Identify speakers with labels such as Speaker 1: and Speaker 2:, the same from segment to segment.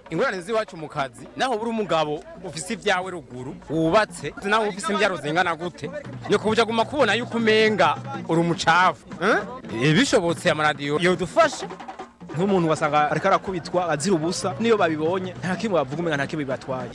Speaker 1: ingorane z'iwacu mu kazi naho buri umugabo ufise ibyawe ruguru wubatse naho ufise imbyaro zingana gute ni kubuja guma kubona yuko umenga uri umucafu eh? bishobotse amaradiyo yodufasha
Speaker 2: nk'umuntu wasanga ariko arakubitwa azira ubusa niyo babibonye nta kimwe bavuga umenga nta kimwe bibatwaye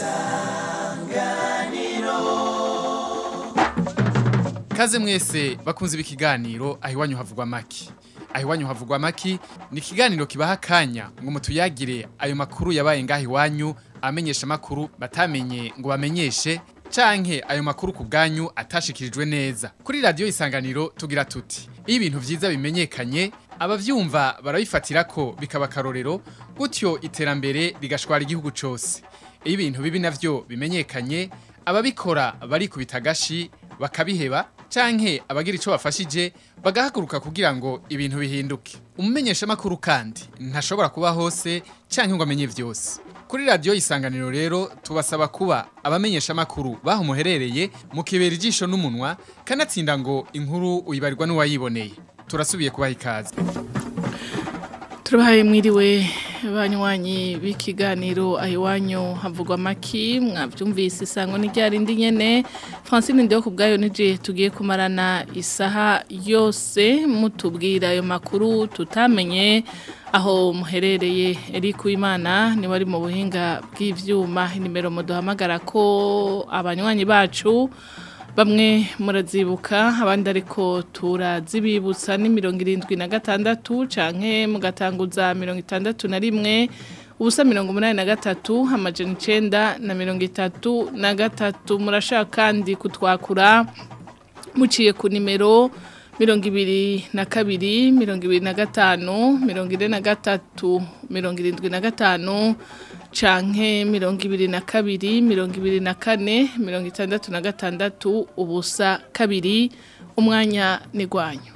Speaker 3: Kaze mwese bakunze ibi kiganiro aho iwanyu havugwa maki. Aho iwanyu havugwa maki ni ikiganiro kibaha akanya ngo mutuyagire ayo makuru yabaye ngaho iwanyu amenyesha makuru batamenye ngo bamenyeshe canke ayo makuru ku bwanyu atashikirijwe neza. Kuri radio isanganiro tugira tuti iyo ibintu vyiza bimenyekanye abavyumva barabifatira ko bikaba karorero gutyo iterambere rigashwara igihugu cose. Iyo ibintu bibi navyo bimenyekanye ababikora barikubita agashi bakabiheba canke abagira ico bafashije bagahaguruka kugira ngo ibintu bihinduke umumenyesha makuru kandi ntashobora kuba hose canke ngo amenye vyose kuri radio isanganiro rero tubasaba kuba abamenyesha makuru baho muherereye mukibera ijisho n'umunwa kanatsinda ngo inkuru uyibarirwa n'uwayiboneye turasubiye kubaha ikaze
Speaker 4: turabahaye mwiriwe banywanyi b'ikiganiro aho iwanyu havugwa amaki mwabyumvise isango n'iryarindi nyene francine ndiho ku bwayo nije tugiye kumarana isaha yose mutubwira ayo makuru tutamenye aho muherereye Eric Uwimana ni wari mu buhinga bw'ivyuma inimero muduhamagara ko abanywanyi bacu bamwe murazibuka abandi ariko turazibibutsa ni mirongo irindwi na gatandatu canke mugatanguza mirongo itandatu na rimwe ubusa mirongo umunani na gatatu amajana icenda na mirongo itatu na gatatu murashaka kandi kutwakura muciye ku nimero mirongo ibiri na kabiri mirongo ibiri na gatanu mirongo ine na gatatu mirongo irindwi na gatanu canke mirongo ibiri na kabiri mirongo ibiri na kane mirongo itandatu na gatandatu ubusa kabiri umwanya nigwanyu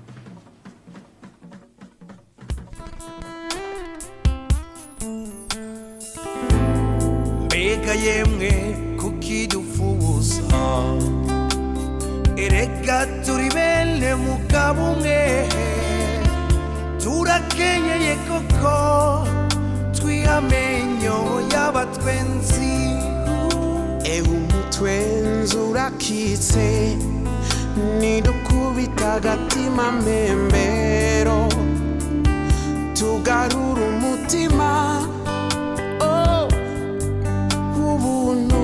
Speaker 5: mbega yemwe kukidufuza erega turi bene mugabo umwe turakenyeye koko twihamenyo y'abatwenzi ewe umutwenzi urakitse nidukubita agatima mbembero tugarura umutima oh, ubuntu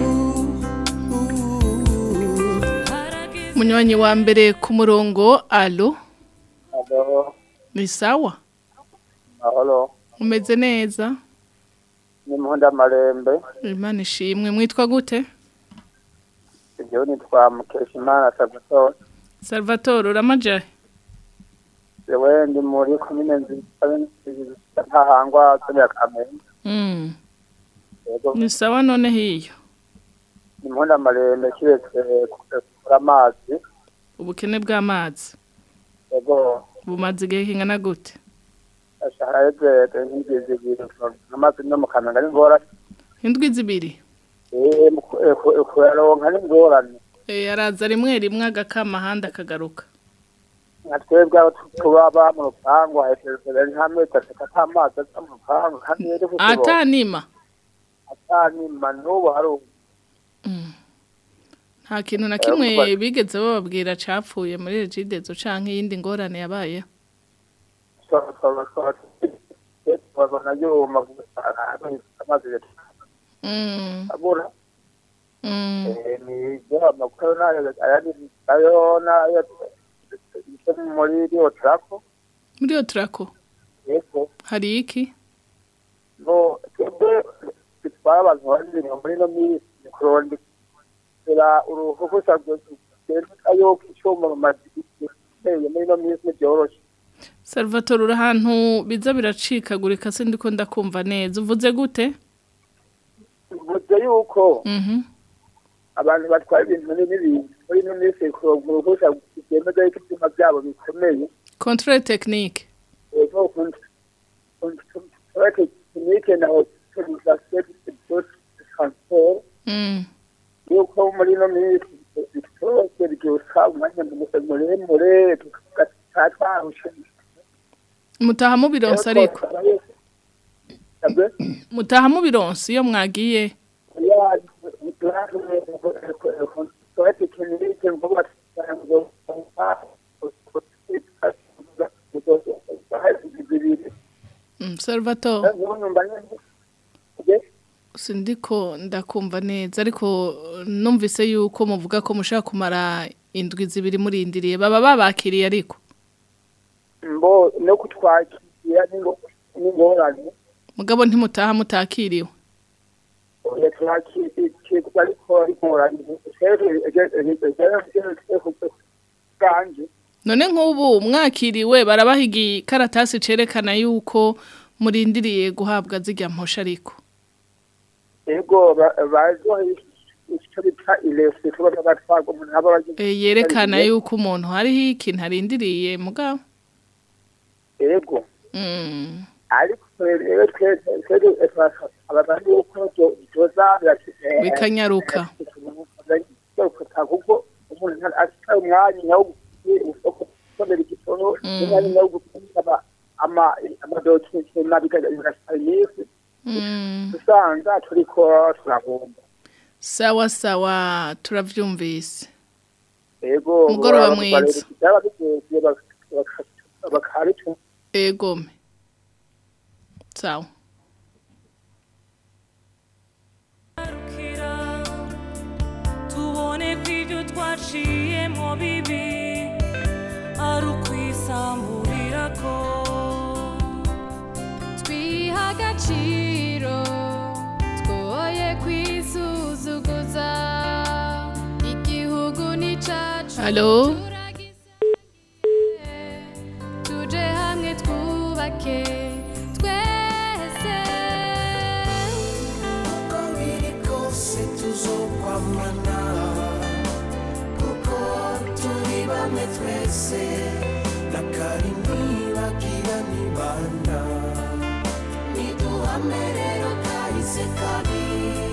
Speaker 4: munywanyi wa mbere ku murongo alo
Speaker 6: Alo,
Speaker 4: ni sawa
Speaker 6: mahoro,
Speaker 4: umeze neza
Speaker 6: ni Muhunda Marembe,
Speaker 4: imana ishimwe mwitwa gute
Speaker 6: igihugu nitwa Mukeshimana Salvatore,
Speaker 4: salvatore uramajahe
Speaker 6: jewe ndi muri komine nziza ntahangwa zone ya Kamenge,
Speaker 4: Mm,
Speaker 6: yego
Speaker 4: ni sawa none hiyo
Speaker 6: ni Muhunda Marembe kiretse kugura amazi,
Speaker 4: ubukene bw'amazi
Speaker 6: yego
Speaker 4: bumaze igihe kingana gute
Speaker 6: ashahara yeze nk'indwi zibiri amazi no mu Kamenge ari ngorane,
Speaker 4: indwi zibiri
Speaker 6: eh mu ku- eh, ku- kuyaronka ni ngorane,
Speaker 4: Eh, araza rimwe rimwe agakama ahandi akagaruka
Speaker 6: nka twebwe aho tu- tubaba mu rupangu hejuru nta mezi atatu ata mazi aza mu rupangu kandi rero kuko
Speaker 4: atanima
Speaker 6: atanima n'ubu hari ubu
Speaker 4: nta kintu na
Speaker 6: Eh,
Speaker 4: kimwe
Speaker 6: kuba-
Speaker 4: bigeze bababwira capfuye muri regidezo canke iyindi ngorane yabayeho
Speaker 6: babona yuma amazi
Speaker 4: Mm,
Speaker 6: abura
Speaker 4: mm.
Speaker 6: ni byo amakuru nayo ayandi ayo nayo muri rio trako
Speaker 4: muri iyo turako
Speaker 6: yego
Speaker 4: hari iki
Speaker 6: no twebwe bitwara abantu babiri muri no minsi kurondera uruhushya rwenda yuko icyuma mu madirishya iteye muri no minsi ntibyoroshe
Speaker 4: salvatore uri ahantu biza biracikagurika se ndiko ndakumva neza uvuze gute
Speaker 6: bivuze yuko
Speaker 4: Mhm.
Speaker 6: abantu batwara ibintu n'ibintu muri ino minsi kuronka uruhushya byemeza yuko ibyuma byabo bikomeye
Speaker 4: controle technique
Speaker 6: ego tekinike na autorisation de transport
Speaker 4: Mm.
Speaker 6: yuko muri ino minsi bitose byusa umwanya muremure tugatwarusha
Speaker 4: mutaha mubironsa ariko
Speaker 6: Sabwe?
Speaker 4: mutaha mu bironsi iyo mwagiye
Speaker 6: Ya, tuwete kinilike mvuga
Speaker 4: Mm, Salvatore sindiko ndakumva neza ariko numvise yuko muvuga ko mushaka kumara indwi zibiri murindiriye baba babakiriye ariko
Speaker 6: mbo no kutwakira n'ingo- n'ingorane
Speaker 4: mugabo ntimutaha mutakiriwe
Speaker 6: twakirwa ariko ingorane kanje
Speaker 4: none nk'ubu mwakiriwe barabaha igikaratasi cerekana yuko murindiriye guhabwa zirya mposha ariko
Speaker 6: ego bazoha icyo bita ilesi tuba batwaga umuntu aba
Speaker 4: Eh, yerekana yuko umuntu hariho ikintu arindiriye mugabo
Speaker 6: ego
Speaker 4: Mm.
Speaker 6: ariko rero twebwe abantu yuko byozabira
Speaker 4: bikanyaruka
Speaker 6: kuko umuntu afite umwanya wo gusomera igitoro umwanya wo gusoma amadokima bigasaba iminsi
Speaker 4: Mm.
Speaker 6: usanga turiko turagomba
Speaker 4: sawa sawa turavyumvise
Speaker 6: ego
Speaker 4: Mugoroba mwiza.
Speaker 6: byaba bigoye bakabituma
Speaker 4: egome sawa
Speaker 7: tubone ko ibyo twaciyemo bibi ari ukwisamburira ko
Speaker 8: twiha agaciro twoye kwisuzuguza igihugu ni cacu
Speaker 4: Halo?
Speaker 8: tuje hamwe twubake twese
Speaker 5: uko biri kose tuzokwamana kuko turi bamwe twese nakari ntibagira nibanda niduhame rero kahise kabi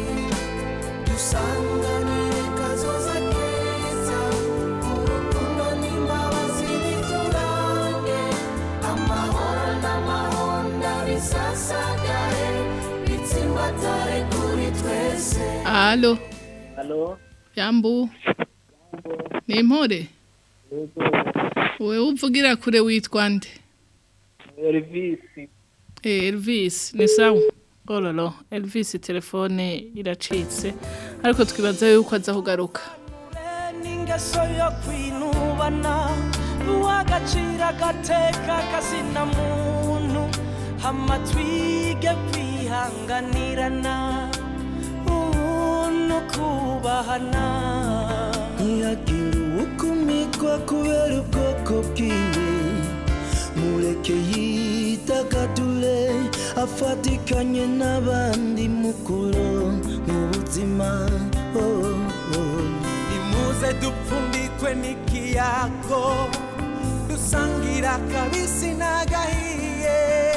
Speaker 5: dusanganire kazoza keza urukundo n'imbabazi biturange amahoro n'amahonda bisasagare bitsimbatare kuri twese
Speaker 4: alo
Speaker 6: halo
Speaker 4: yambu ni impore wewe uvugira kure witwa nde
Speaker 6: Elvisi
Speaker 4: Eh, Elvis ni sawa ololo Elvis telefone iracitse ariko twibaza yuko aza kugaruka
Speaker 5: n'ingeso yo kwinubana uw'agaciro agateka kazina muntu hama twige kwihanganirana ubuntu kubahana ntihagire uwukumikwa kubera ubwoko bwiwe mureke yitagadure afatikanye n'abandi mukuru mu buzima oh, oh. nimuze dupfundikwe n'ikiyago dusangira akabisi n'agahiye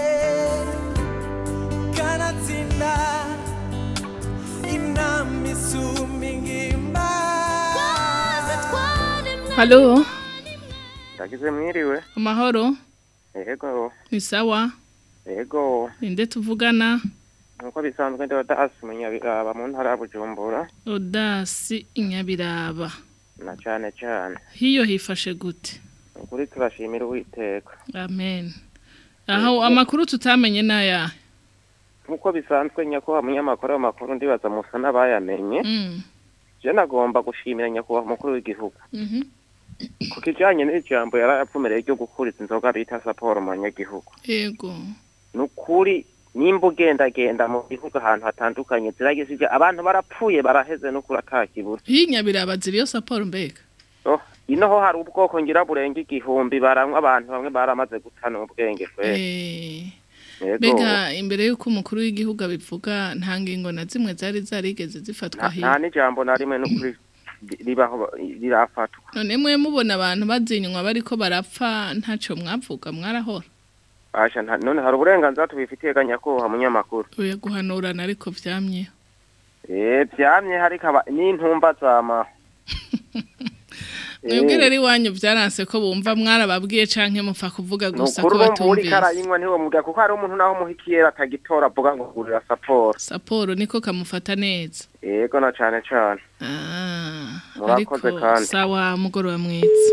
Speaker 5: kanatsinda inama isumba ingimba
Speaker 4: halo
Speaker 9: ndagize mwiriwe
Speaker 4: amahoro
Speaker 9: yego
Speaker 4: ni sawa
Speaker 9: yego
Speaker 4: ninde tuvugana
Speaker 9: nkuko bisanzwe ndi odasi munyabiraba mu ntara ya bujumbura
Speaker 4: odasi inyabiraba
Speaker 9: na cyane cyane
Speaker 4: hiyo hifashe gute
Speaker 9: ukuri turashimira uwiteka
Speaker 4: amen aho amakuru tutamenye naya
Speaker 9: nkuko bisanzwe nyakubahwa munyamakuru w'amakuru ndibaza musa n'abayamenye
Speaker 4: mm.
Speaker 9: je nagomba gushimira nyakubahwa umukuru w'igihugu
Speaker 4: mhm
Speaker 9: ku kijanye n'ijambo yari yapfumereye ryo gukuriza inzoga bita saporo mu banyagihugu
Speaker 4: yego
Speaker 9: ni ukuri nimba ugendagenda mu gihugu ahantu hatandukanye ziragisije abantu barapfuye baraheze n'ukuri atakibura
Speaker 4: hiyo inyabiraba ziriyo saporo mbega
Speaker 9: oh ino ho hari ubwoko ngira burenga igihumbi baranywa abantu bamwe baramaze gutana ubwenge kwera
Speaker 4: eh
Speaker 9: yego
Speaker 4: mbega imbere y'uko umukuru w'igihugu abivuga nta ngingo na zimwe zari zarigeze zifatwa
Speaker 9: nta
Speaker 4: hiyo
Speaker 9: nta n'ijambo na rimwe n'ukuri ribaho rirafatwa
Speaker 4: none mwe mubona abantu bazinywa bariko barapfa ntaco mwavuga mwarahora
Speaker 9: Asha nta- none hari uburenganzira tubifitiye ga nyakubahwa munyamakuru
Speaker 4: uye guhanurana ariko vyamye
Speaker 9: eh vyamye hariko aba- n'intumba zama
Speaker 4: mwebwe rero iwanyu byaranse ko bumva mwarababwiye canke mupfa kuvuga gusa ko
Speaker 9: nukuri bo muri
Speaker 4: batumvise
Speaker 9: karayinywa ntiwo mubwira kuko hari umuntu naho muhikiyera atagitora avuga ngo gurira saporo
Speaker 4: saporo niko kamufata neza
Speaker 9: yego na cane cane
Speaker 4: Ah,
Speaker 9: Murakoze
Speaker 4: ariko
Speaker 9: kandi.
Speaker 4: sawa mugoroba mwiza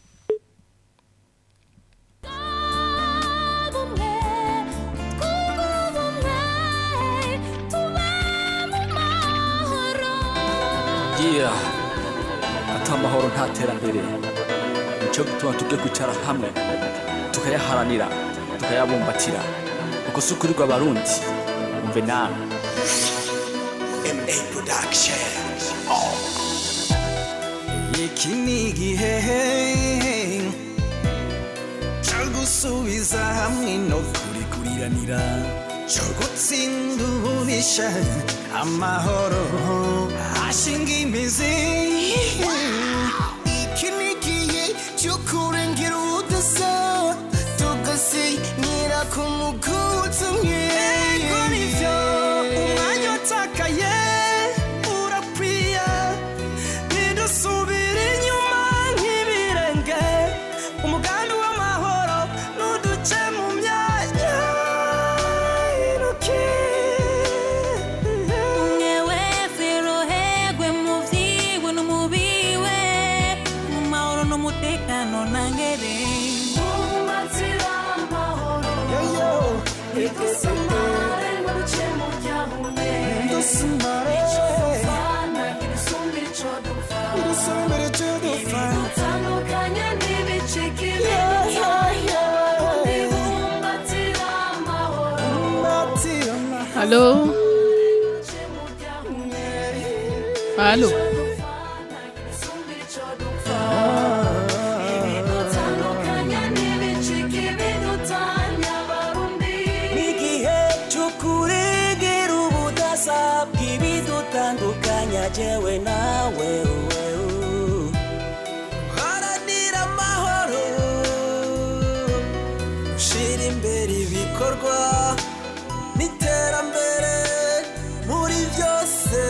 Speaker 10: yeah ata amahoro nta terambere nicyo gituma tubwe kwicara hamwe tukayaharanira tukayabumbatira uko si ukuri rw'abarundi umve nawe
Speaker 5: MA Production. Iki ni igihe cyo gusubiza hamwe no kurikuriranira cyo gutsinda ububisha amahoro ashinga imizi iki ni igihe cyo kurengera ubudasa tugasinyira ku muguzi umwe Ego nivyo umwanya utakaye urakwiye ntidusubire inyuma nk'ibirenge umugambi w'amahoro nuduce mu myanya iruki
Speaker 7: Mwewe ferohegwe mu vyiwe no mu biwe mu mahoro n'umutekano nangere Mumbatira amahoro Idusamare ngo duce mu byahume
Speaker 5: Idusamare.
Speaker 7: Ico dupfana idusumba ico dupfa
Speaker 5: Idusumba ico dupfa.
Speaker 7: Ibidutandukanya n'ibicika
Speaker 5: Yeah, yeah, yeah.
Speaker 7: Ibumbatira amahoro
Speaker 4: halo halo
Speaker 5: n'igihe cyo kuregera ubudasa bw'ibidutandukanya jewe nawe haranira amahoro ushyira imbere ibikorwa n'iterambere muri byose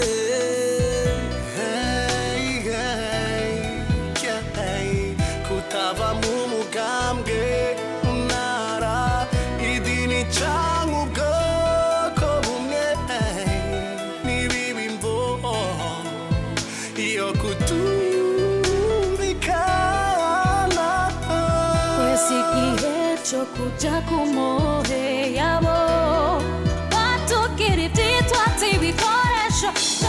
Speaker 5: Hey, hey, hey, kutava mu mugambwe mu ntara idini cyangwa ubwoko bumwe n'ibibi mvo iyo kutumvikana
Speaker 8: Kwesi igihe cyo kuja ku mohe yabo batukira ibyitwa ibikoresho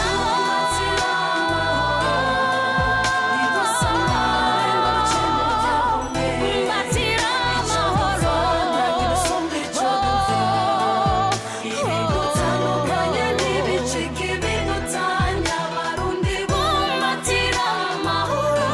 Speaker 8: Mbatira amahoro
Speaker 7: Ibidutandukanya n'ibicika ibidutanya abarundi bumbatira amahoro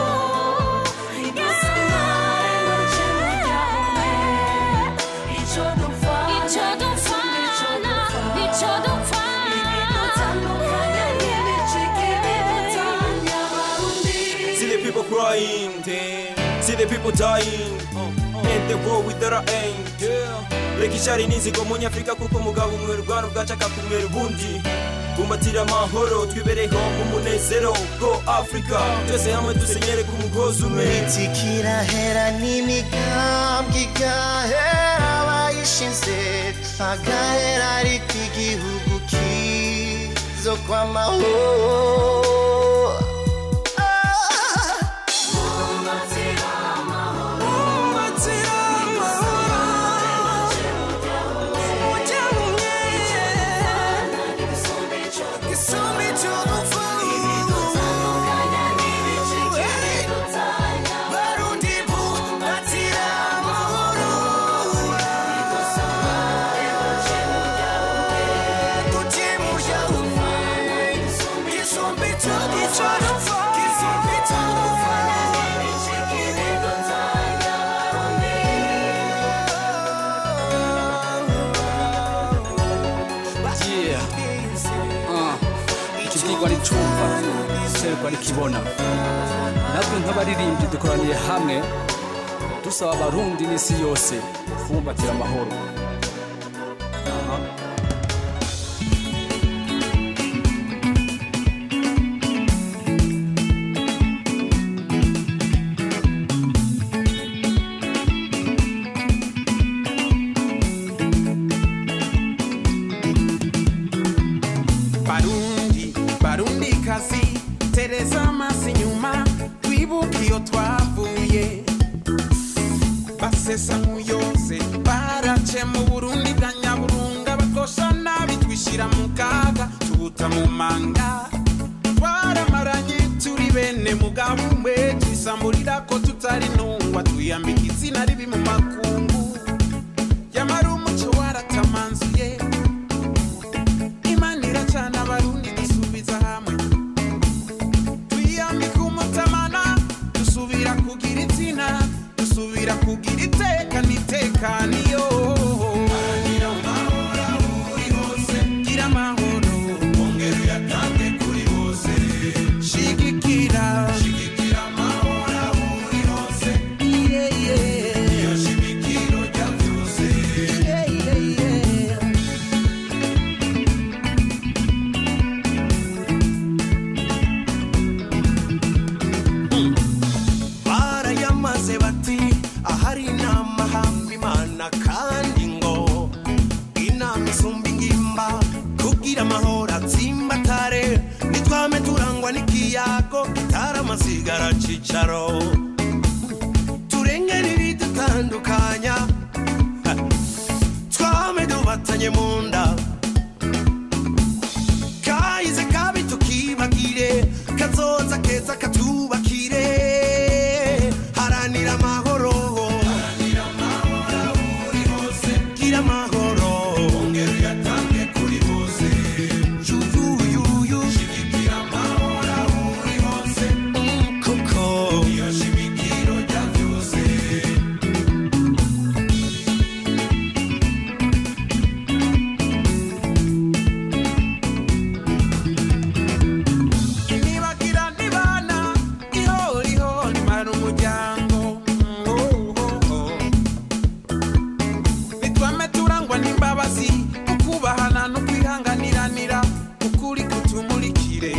Speaker 7: Idusamare ngo duce mu byahume Ico dupfa
Speaker 8: Ico dupfana, ico dupfana.
Speaker 7: Ibidutandukanya n'ibicika ibidutanya abarundi
Speaker 11: See the people crying, see the people dying, and the war without an end. Reka icyari n'inzigo mu nyafurika kuko umugabo umwe rwanda bwacaka kumera ubundi bumbatira amahoro twibereho mu munezero bwo afurika twese hamwe dusenyere ku mugozi umwe
Speaker 5: kirahera n'imigambwe igahera abayishinze agahera ariko igihugu kizo kw'amahoro
Speaker 10: yeah Ah, iki kigwa nicumva serwa nikibona natwe nk'abaririmbyi dukoraniye hamwe dusaba abarundi n'isi yose kubumbatira amahoro Aha.
Speaker 12: barundi barundi kazi tereza amaso inyuma twibuke iyo twavuye basesa nk'uyose barace mu burundi bwa nyaburunga bakosha nabi twishyira mu kaga tubuta mu manga twaramaranye turi bene mugabo umwe twisamburira ko tutari ntungwa twiyambika izina ribi mu makungu yamara umuco waratamanzuye imana iracana abarundi dusubiza hamwe twiyambika umutamana dusubira kugira izina dusubira kugira iteka n'itekaniyo gira amahoro ongera uyatange kuri bose shigikira shigikira amahoro aho uri hose yeah, yeah. iyo shimikiro rya byose yeah, yeah, yeah.
Speaker 5: barayamaze bati ahari inama hamba imana kandi ngo inama isumba ingimba kugira amahoro atsimbatare nitwame turangwa n'ikiyago kitaraamasigara cicaro turengere ibidutandukanya Ha, twame dubatanye mu nda kahize kabi tukibagire kazoza keza katubakire haranira amahoro gira amahoro ongera uyatange kuri bose yuyuyuyu shigikira amahoro aho uri hose kuko iyo shimikiro rya byose
Speaker 12: nibagira nibana ihoriho nimara umuryango Oh, oh, oh. nitwame turangwa n'imbabazi ukubahana no kwihanganiranira ukuri kutumurikire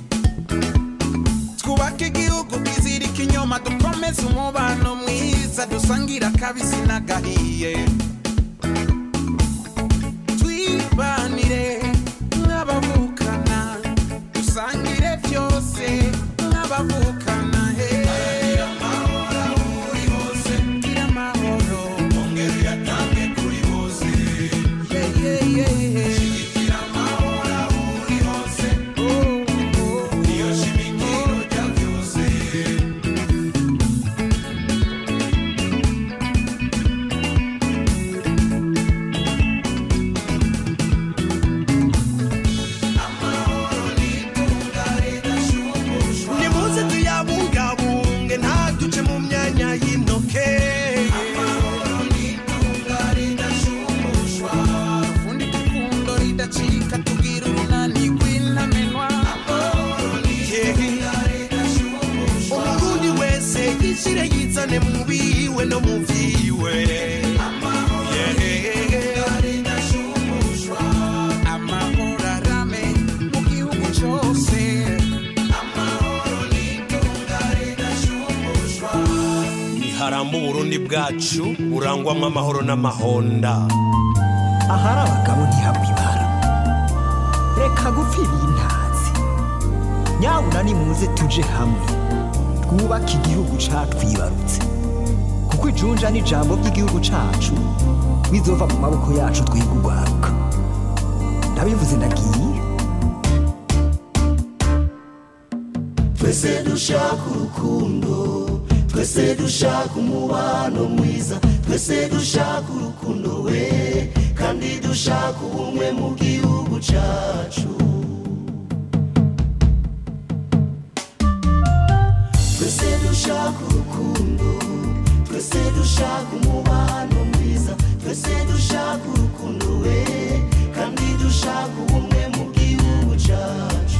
Speaker 12: twubake igihugu twizirika inyuma dukomeze umubano mwiza dusangira akabisi n'agahiye twibanire nk'abavukana dusangire byose nk'abavukana he gira amahoro ongera uyatange kuri bose Yeah, yeah, yeah. shigikira amahoro aho uri hose iyo shimikiro rya byose
Speaker 5: nimuze tuyabungabunge ntaduce mu myanya y'intoke
Speaker 12: fundika ifundo ridacika tugira urunani rw'intamenwa
Speaker 5: umurundi wese yishyire yizane mu biwe no mu vyiwe
Speaker 12: amahoro arame mu gihugu cyose
Speaker 5: niharamba uburundi bwacu burangwamo amahoro n'amahonda
Speaker 13: ahari abagabo ntihabwa ibara reka gupfira intazi nyabuna nimuze tuje hamwe twubake igihugu catwibarutse kuko ijunja n'ijambo ry'igihugu cacu bizova mu maboko yacu twiga urwaruka ndabivuze ndagiye
Speaker 14: twese dushaka urukundo twese dushaka umubano mwiza twese dushaka urukundo we kandi dushaka ubumwe mu gihugu cyacu twese dushaka urukundo twese dushaka umubano mwiza twese dushaka urukundo we kandi dushaka ubumwe mu gihugu cyacu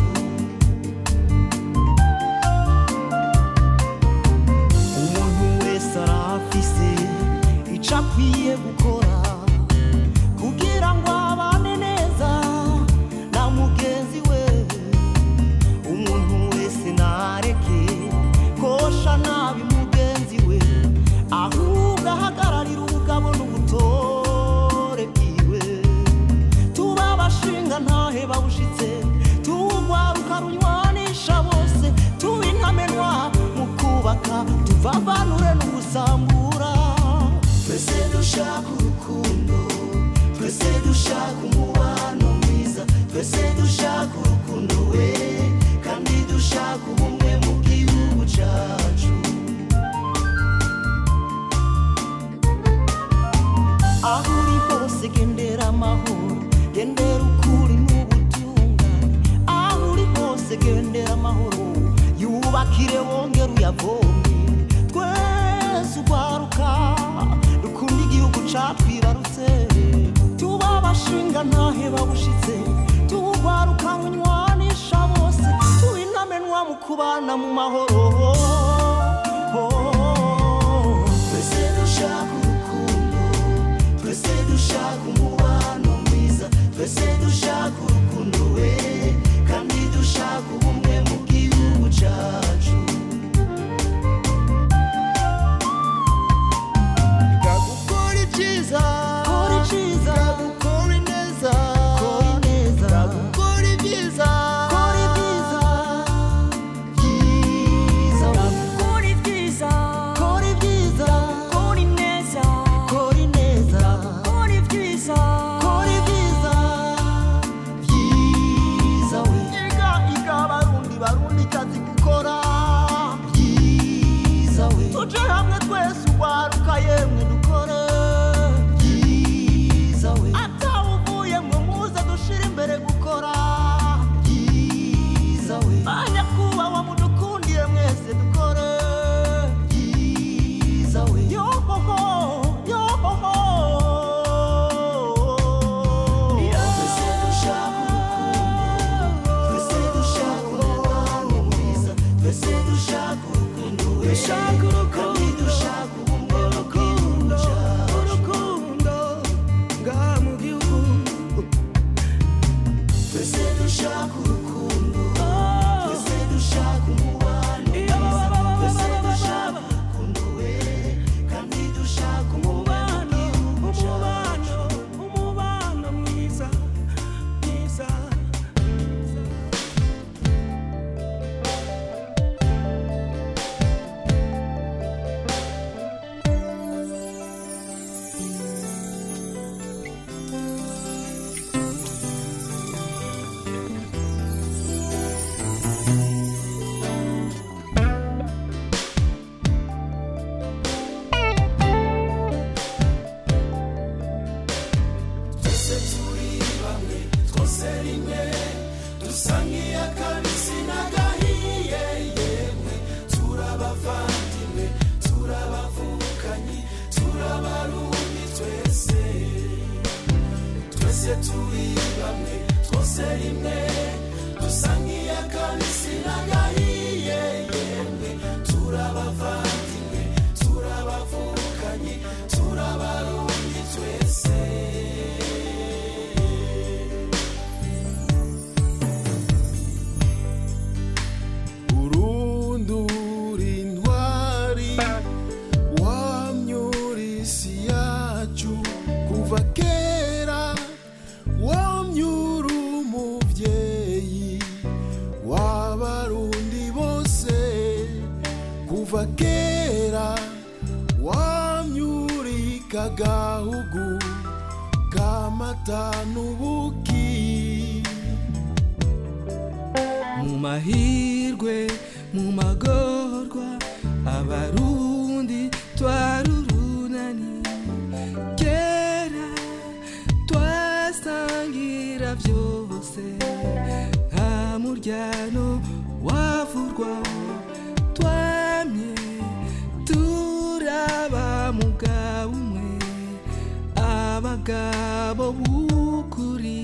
Speaker 13: umuntu wese arafise ico akwiye gukora kugira ngo abane neza na mugenzi we umuntu wese nareke kosha nabi mugenzi we ahubwo ahagarara kwisambura twese dushaka urukundo twese dushaka umubano mwiza twese dushaka urukundo we kandi dushaka ubumwe mu gihugu cyacu aho uri hose gendera amahoro gendera ukuri n'ubutungane aho uri hose gendera amahoro yubakire wongere uyavome twese urwaruka dukunda igihugu catwibarutse tuba abashinga ntahe babushitse tuwugwaruka munywanisha bose tuba intamenwa mu kubana mu mahoro twese dushaka urukundo twese dushaka umubano mwiza twese dushaka urukundo we kandi dushaka ubumwe mu gihugu cyacu gukora ibyiza kora ibyiza gukora ineza kora ineza gukora ibyiza kora ibyiza byiza
Speaker 7: Kora ibyiza,
Speaker 13: kora ibyiza
Speaker 7: kora ineza,
Speaker 13: kora ineza
Speaker 7: kora ibyiza,
Speaker 13: kora ibyiza byiza we iga iga barundi barundi kazi gukora byiza we tuje hamwe twese urwaruka yemwe dukore byiza we atawuvuye mwe muze dushire imbere gukora byiza we banyakubahwa mudukundiye mwese dukore byiza we yohoho yohoho twese dushaka urukundo twese dushaka umubano mwiza twese dushaka urukundo we dushaka urukundo dushaka ubumwe mu gihugu cyacu urukundo ngaha mu gihugu twese dushaka urukundo twese dushaka umubano mwiza twese dushaka urukundo we kandi dushaka umubano umubano umubano mwiza mwiza
Speaker 5: twese turi bamwe twose rimwe dusa nk'iy'akabisi n'agahiye yemwe turabavandimwe turabavukanye turabarundi twese twese turi bamwe twose rimwe dusa nk'iy'akabisi n'agahiye yemwe turabavandimwe turabavukanye turabarundi twese urundura intwari wamyura isi yacu kuva kera wamyura umubyeyi w'abarundi bose kuva kera wamyurika gahugu kamata n'ubuki
Speaker 15: mu mahirwe mu magorwa abarundi twarurunani kera twasangira byose nta muryano wavurwa twamye turaba mugabo umwe abagabo b'ukuri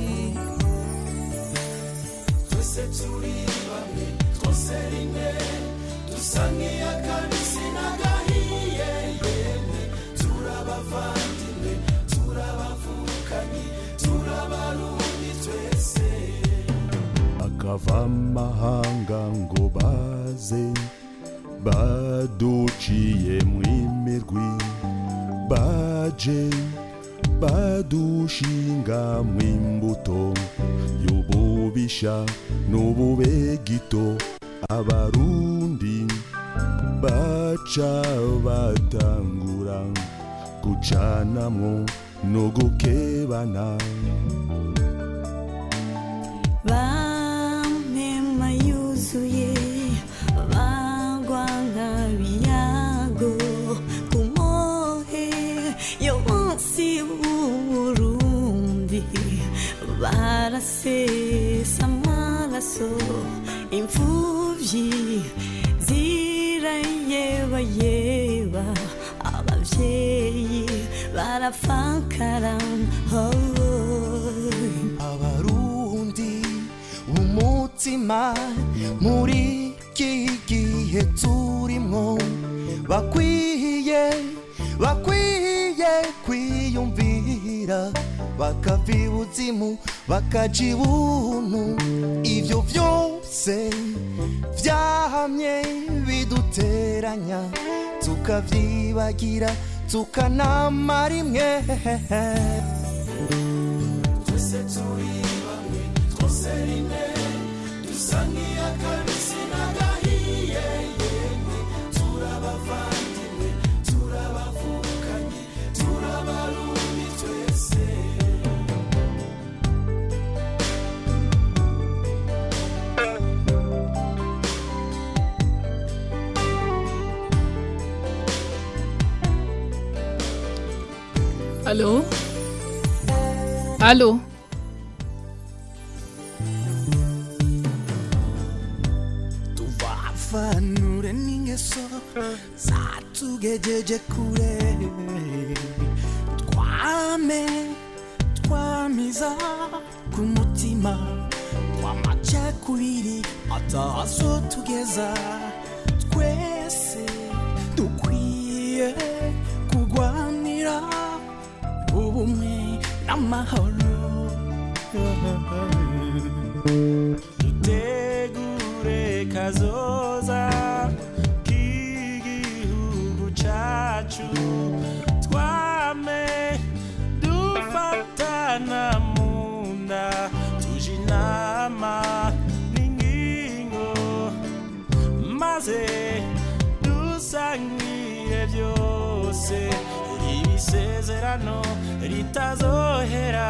Speaker 5: twese turi bamwe twose rimwe dusa nk'iy'akabisi n'agahiye yemwe turabavandimwe turabavukanye turabarundi twese
Speaker 16: akava amahanga ngo baze baduciye mu imirwi baje badushinga mu imbuto y'ububisha n'ububegito abarundi baca batangura gucanamwo no gukebana
Speaker 17: bamema yuzuye bagwa nk'abiyago ku mohe yo munsi w'uburundi barasesa amaraso imfuvyi zirayebayeba abavyeyi barafakara oh.
Speaker 14: abarundi umutima muri iki gihe turimwo bakwiye bakwiye kwiyumvira bakava ibuzimu bakaja ibuntu ivyo vyose vyahamye biduteranya tukavyibagira tukanamara imwe
Speaker 5: twese turi bamwe twose rimwe dusa nk'iy'akabisi n'agahiye yemwe turabavandimwe turabavukanye turabarundi twese
Speaker 4: Allô Allô
Speaker 14: tuvafanure n'ingeso zatugejeje kure twame twamiza ku mutima w'amacakubiri atazo tugeza twese dukwiye kurwanira ubumwe n'amahoro
Speaker 11: dutegure kazoza k'igihugu cacu twame dufatana mu nda tuje inama n'ingingo maze dusangire byose ibisezerano ritazohera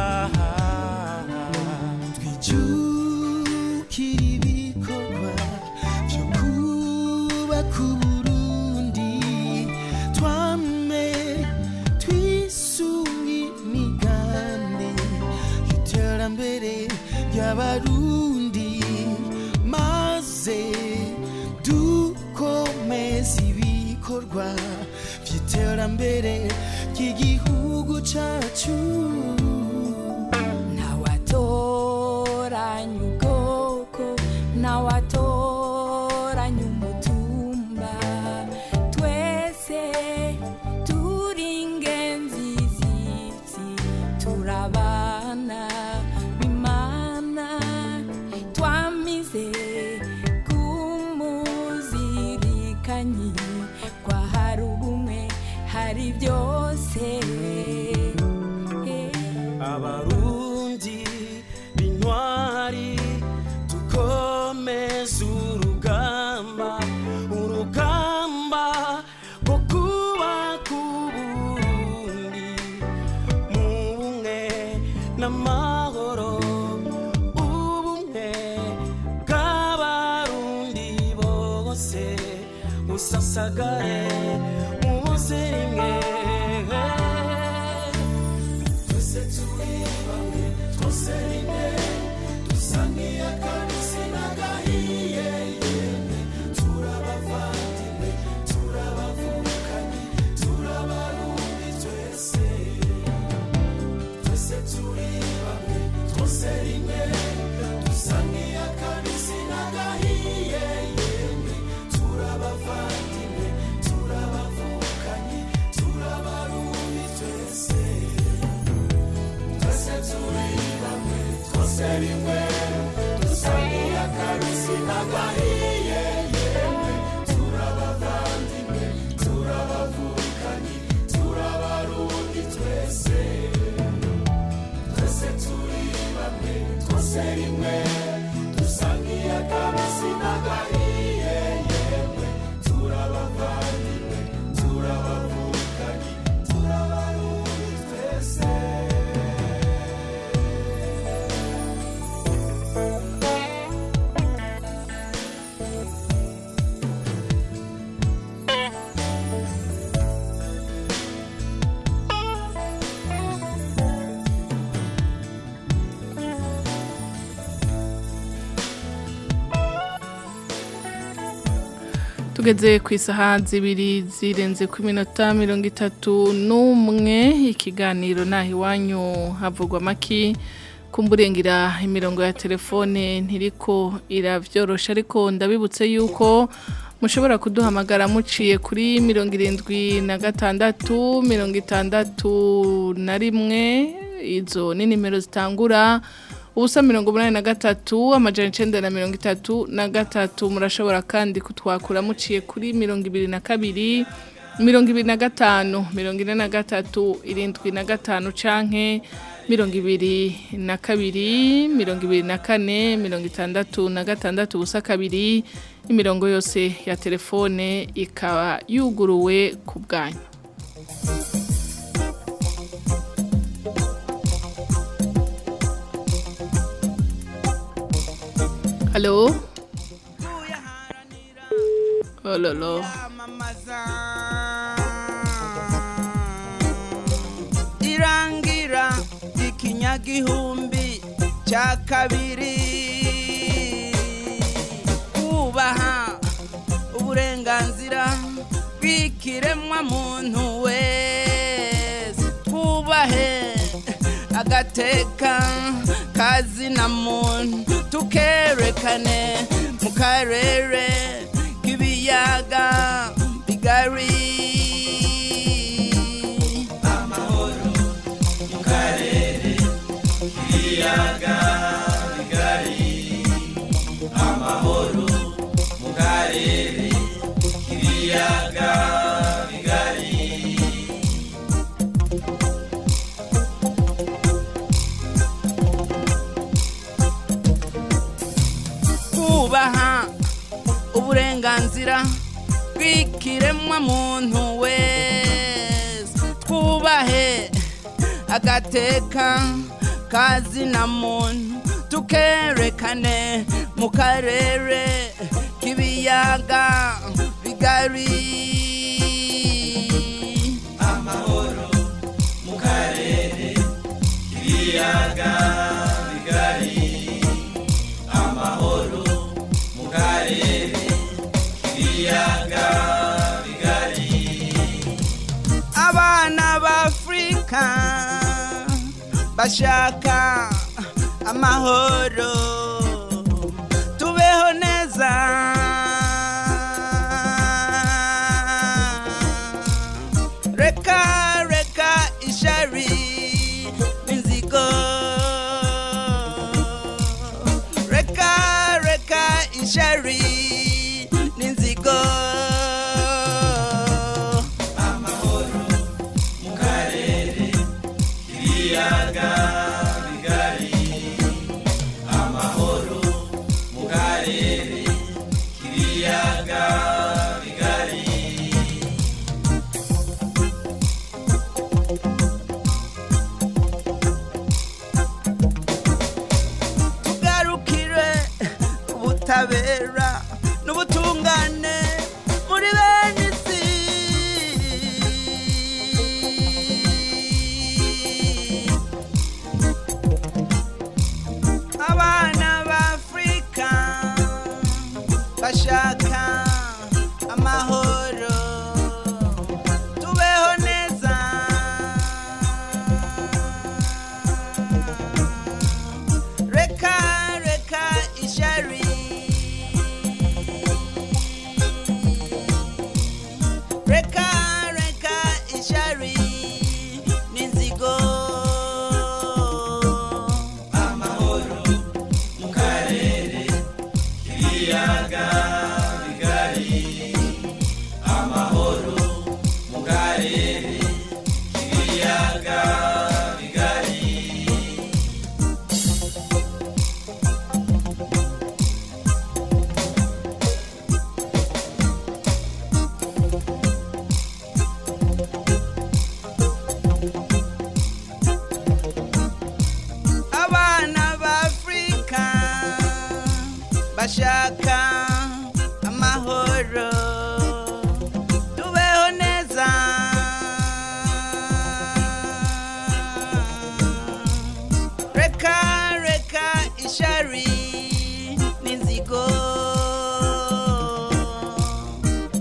Speaker 14: twijukira ibikorwa byo kubaka uburundi twame twisunga imigambi y'iterambere ry'abarundi maze dukomeza ibikorwa by'iterambere ry'igihugu cyacu
Speaker 18: ntawatoranya ubwoko ntawatoranya umutumba twese turi ingenzi z'isi turabana bimana twamize kumuzirikanyi kwa hari ubumwe hari byose
Speaker 11: abarundi b'intwari dukomeze urugamba urugamba rwo kubaka uburundi mu bumwe n'amahoro ubumwe bw'abarundi bose busasagare mu bose rimwe
Speaker 5: twese turi bamwe twose rimwe dusa nk'iy'akabisi n'agahiye yemwe turabavandimwe turabavukanye turabarundi twese twese turi bamwe twose rimwe dusa nk'iy'akabisi n'agahiye yemwe turabavandimwe turabavukanye turabarundi twese twese turi bamwe twose rimwe dusa nk'iy'akabisi n'agahiye yemwe turabavandimwe turabavukanye turabarundi twese twese turi bamwe twose rimwe dusa nk'iy'akabisi n'agahiye yemwe
Speaker 4: tugeze ku isaha zibiri zirenze ku minota mirongo itatu n'umwe ikiganiro naho iwanyu havugwa amaki kumburengira imirongo ya telefone ntiriko iravyorosha ariko ndabibutse yuko mushobora kuduhamagara muciye kuri mirongo irindwi na gatandatu mirongo itandatu na rimwe izo ni nimero zitangura ubusa mirongo umunani na gatatu amajana icenda na mirongo itatu na gatatu murashobora kandi kutwakura muciye kuri mirongo ibiri na kabiri mirongo ibiri na gatanu mirongo ine na gatatu irindwi na gatanu canke mirongo ibiri na kabiri mirongo ibiri na kane mirongo itandatu na gatandatu ubusa kabiri imirongo yose ya telefone ikaba yuguruwe ku bwanyu halo ololo
Speaker 19: irangira ikinyagihumbi cya kabiri kubaha uburenganzira bw'ikiremwa muntu wese twubahe agateka kazina muntu tukerekane mu karere k'ibiyaga bigari
Speaker 11: ibiyaga bigari amahoro mu karere k'ibiyaga bigari
Speaker 19: kubaha uburenganzira bw'ikiremwa muntu wese twubahe agateka kazina muntu tukerekane mu karere k'ibiyaga bigari
Speaker 11: amahoro mu karere k'ibiyaga bigari amahoro mu karere k'ibiyaga bigari
Speaker 19: abana b'afurika bashaka amahoro tubeho neza reka reka ishari n'inzigo reka reka ishari n'inzigo
Speaker 11: amahoro mu karere k'ibiyaga bigari amahoro mu karere k'ibiyaga bigari
Speaker 19: tugarukire ubutabera n'ubutungane muri bene isi abana b'afurika bashaka amahoro tubeho neza reka reka ishari reka reka ishari n'inzigo
Speaker 11: amahoro mu karere k'ibiyaga bigari amahoro mu karere k'ibiyaga bigari
Speaker 19: abana b'afurika bashaka amahoro tubeho neza reka reka ishari n'inzigo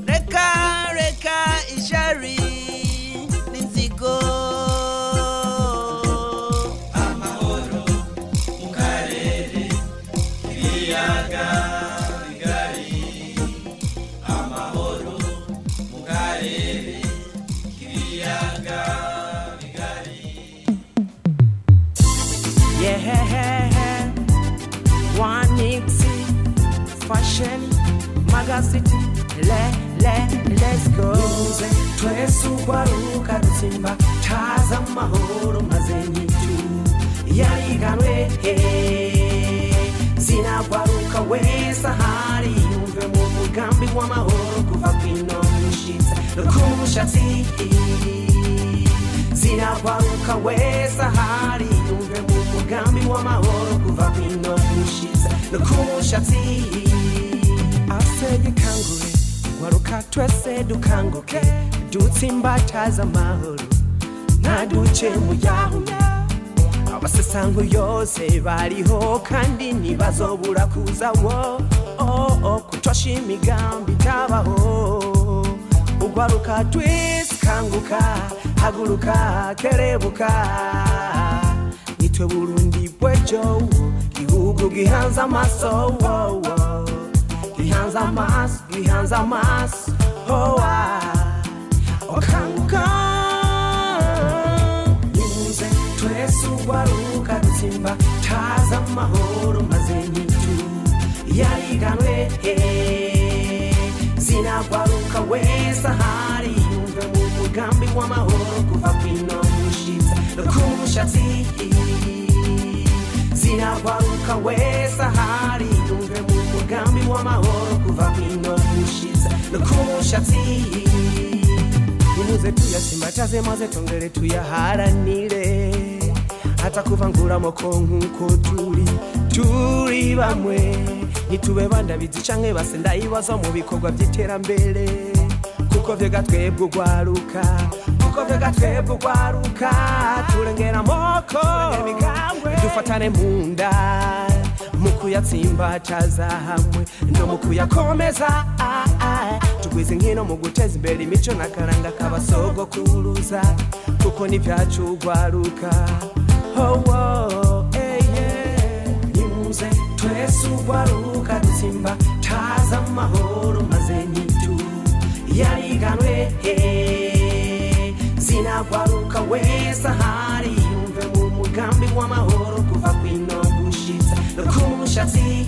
Speaker 20: electronics fashion magazine le le let's go nimuze twese ugwaruka dutsimba taza amahoro maze nyitu yariganwe zinagwaruka wese ahari yumve mu mugambi w'amahoro kuva kwino mushitsa no ku mushatsi zinagwaruka wese ahari yumve mu mugambi w'amahoro kuva kwino mushitsa no ku mushatsi asege kangure gwaruka twese dukanguke dutsimbataza amahoro ntaduce mu yahuye abasesango yose bariho kandi ntibazobura kuza wo oh, oh, kutosha imigambi itabaho ugwaruka twese kanguka haguruka kerebuka nitwe burundi bwejo gihugu gihanze amaso wo, wo. gihanze amaso gihanze amaso oh, ah. okanguka nimuze twese ugwaruka dutsimba taza amahoro maze nyitu yariganwe zinagwaruka wese ahari yumve mu mugambi w'amahoro kuva kwino mushitsa no ku mushatsi zinagwaruka wese ahari yumve mu mugambi w'amahoro kuva kwino mushitsa no ku mushatsi nimuze tuyasimbataze maze tongere tuyaharanire hata kuvangura amoko nk'uko turi turi bamwe ntitube bandabizi canke base ndayibaza mu bikorwa by'iterambere kuko vyega twebwe ugwaruka kuko vyega twebwe ugwaruka turengera amoko dufatane mu nda mu kuyatsimbataza hamwe no mu kuyakomeza ah, ah. tugwize nkino mu guteza imbere imico n'akaranga k'abasogokuruza kuko n'ibyacu ugwaruka oh, oh, eh, yeah. nimuze twese ugwaruka dutsimba taza amahoro maze nyitu yariganwe zinagwaruka wese ahari yumve mu mugambi w'amahoro kuva kwino gushitsa no ku mushatsi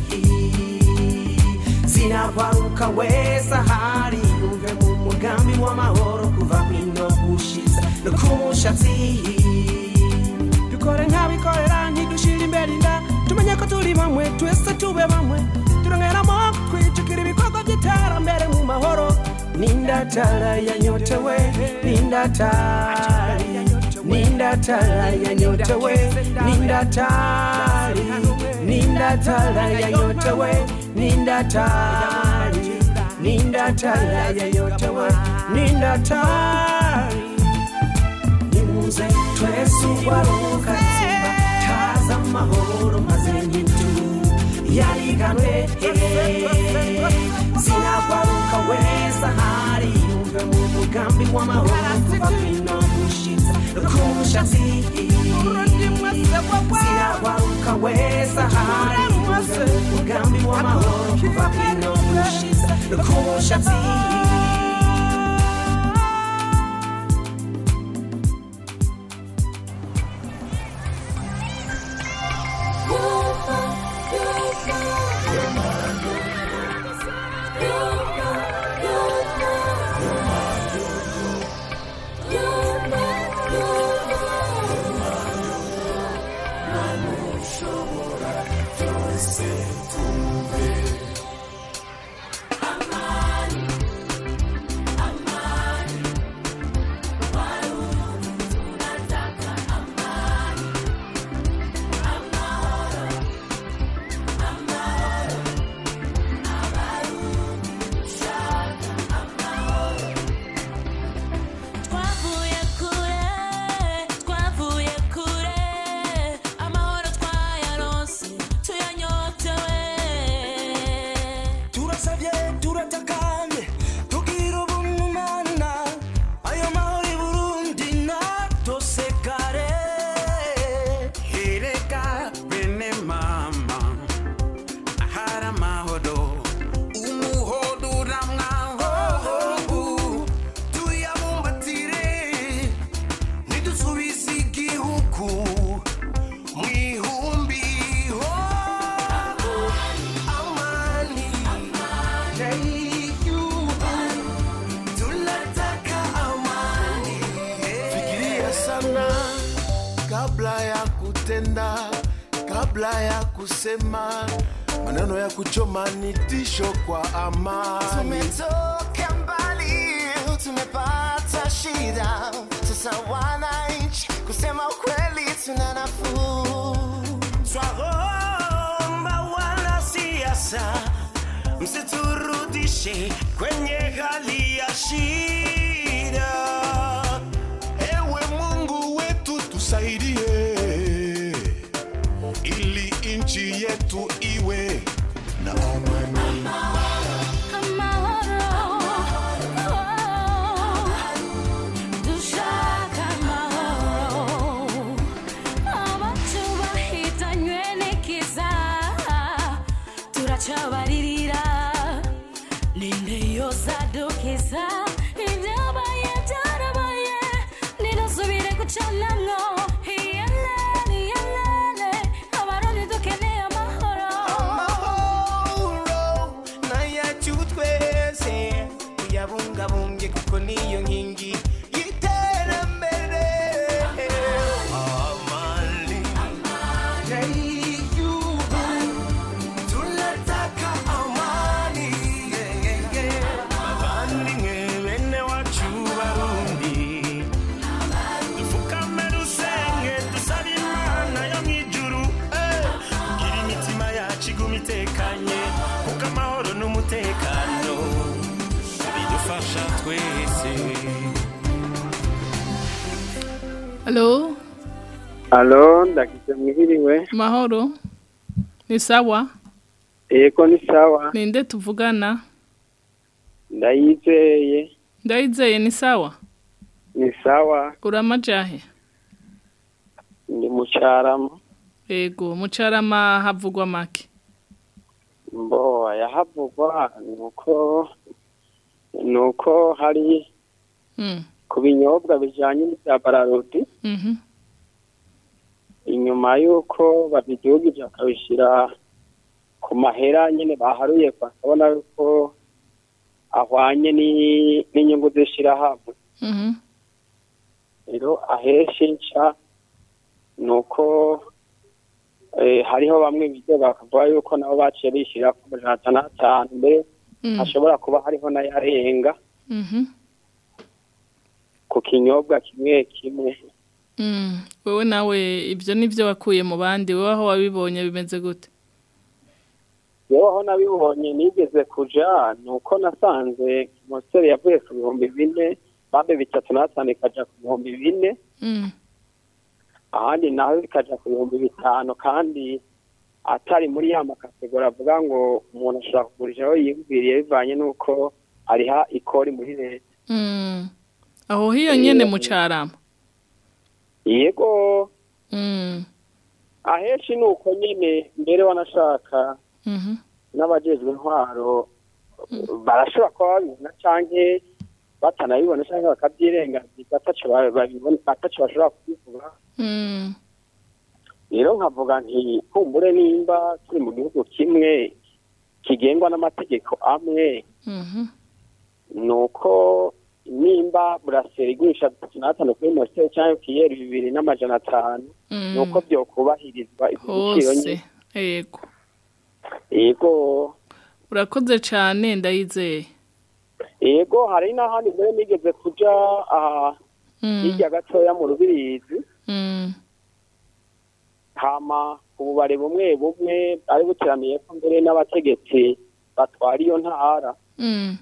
Speaker 20: zinagwaruka wese ahari yumve mu mugambi w'amahoro kuva kwino gushitsa no ku mushatsi dukore nk'abikorera ntidushira imbere inda tumenye ko turi bamwe twese tube bamwe turongeramo twijukira ibikorwa by'iterambere mu mahoro nindatara yanyotewe nindatari nindatara yanyotewe nindatari nindatara yanyotewe nindatari nindatara yanyotewe nindatari nimuze twese ugwaruka tsimba taza amahoro maze nyitu yariganwe zinagwaruka wese ahari yumve mu mugambi w'amahoro kuva kwino gushitsa ku mushatsi zinagwaruka wese ahari yumve mu mugambi w'amahoro kuva kwino gushitsa ku mushatsi
Speaker 8: twavuye kure twavuye kure amahoro twayaronse tuyanyotewe
Speaker 16: kabla ya kusema maneno ya kuchoma ni tisho kwa amani.
Speaker 14: Tumetoka mbali, tumepata shida. Sasa wananchi, kusema ukweli, tuna nafuu.
Speaker 5: Twaomba wanasiasa msiturudishe kwenye hali ya shida.
Speaker 16: Ewe Mungu wetu tusaidie, ili nchi yetu iwe na amani.
Speaker 17: dushaka amahoro abacu bahitanywe n'ikiza turacabaririra ninde yozadukiza ibyabaye byarabaye ninasubire gucanamwo iyelene iyelene abarundi dukeneye amahoro
Speaker 5: amahoro n'ayacu twese tuyabungabunge kuko niyo nkingi y'iterambere amani y'igihugu tunataka amani bavandimwe bene wacu barundi dupfukame dusenge dusabe imana yo mu ijuru eh, kugira imitima yacu iguma itekanye kuko amahoro n'umutekano bidufasha twese
Speaker 4: Halo,
Speaker 6: Alo, ndagize mwihiriwe.
Speaker 4: mahoro. Ni sawa?
Speaker 6: Yego ni sawa.
Speaker 4: Ninde tuvugana?
Speaker 6: Ndayizeye.
Speaker 4: Ndayizeye ni sawa?
Speaker 6: Ni sawa.
Speaker 4: Uramajahe?
Speaker 6: Ndi mucarama.
Speaker 4: Ego, mucarama havugwa make.
Speaker 6: Mbo yahavugwa nuko nuko hari
Speaker 4: Mm.
Speaker 6: ku binyobwa bijanye n'ibya bararodi
Speaker 4: Mhm.
Speaker 6: inyuma y'uko babidugije bakabishyira ku mahera nyine baharuye bakabona yuko ahwanye ni- n'inyungu z'ishirahamwe
Speaker 4: Mhm.
Speaker 6: rero ahenshi nca ni uko eh, hariho bamwe bize bakavuga yuko nabo baciye bishyira ku majana atanu atanu mbere
Speaker 4: Mm.
Speaker 6: hashobora kuba hariho n'ayarenga
Speaker 4: Mhm.
Speaker 6: ku kinyobwa kimwe kimwe
Speaker 4: Mm. Wewe nawe ibyo nivyo wakuye mu bandi wewe aho wabibonye bimeze gute?
Speaker 6: yewe aho nabibonye nigeze kuja ni uko nasanze moseri yavuye ku bihumbi bine bambe bitatu n'atanu ikaja ku bihumbi bine
Speaker 4: Mm.
Speaker 6: ahandi naho bikaja ku bihumbi bitanu kandi atari muri ya makategori avuga ngo umuntu ashobora kugurisha aho yiyumviriye bivanye n'uko ariha ikori muri leta
Speaker 4: Mm. Aho hiyo nyene mucarama.
Speaker 6: yego
Speaker 4: Mm.
Speaker 6: ahenshi ni uko nyene mbere wanashaka
Speaker 4: Mhm.
Speaker 6: n'abajejwe intwaro barashobora kuba babibona canke batanabibona canke bakavyirengagiza ataco ba- babibona ataco bashobora kubivuga
Speaker 4: Mm.
Speaker 6: rero nkavuga nti kumbure nimba turi mu gihugu kimwe kigengwa n'amategeko amwe
Speaker 4: Mhm.
Speaker 6: ni uko nimba buraseri igurisha bitatu n'atanu kuri moteri cyangwa kiyeri bibiri n'amajana atanu
Speaker 4: Mm.
Speaker 6: ni uko byokubahirizwa ibyo biciro
Speaker 4: Hose.
Speaker 6: nyine
Speaker 4: Ego.
Speaker 6: yego
Speaker 4: Urakoze cane ndayizeye.
Speaker 6: yego hari n'ahandi mbere nigeze kuja aha
Speaker 4: Mm.
Speaker 6: hirya gatoya mu rubirizi
Speaker 4: Mm.
Speaker 6: hama ububare bumwe bumwe ari buteraniye ko mbere n'abategetsi batwara iyo ntara
Speaker 4: Mm.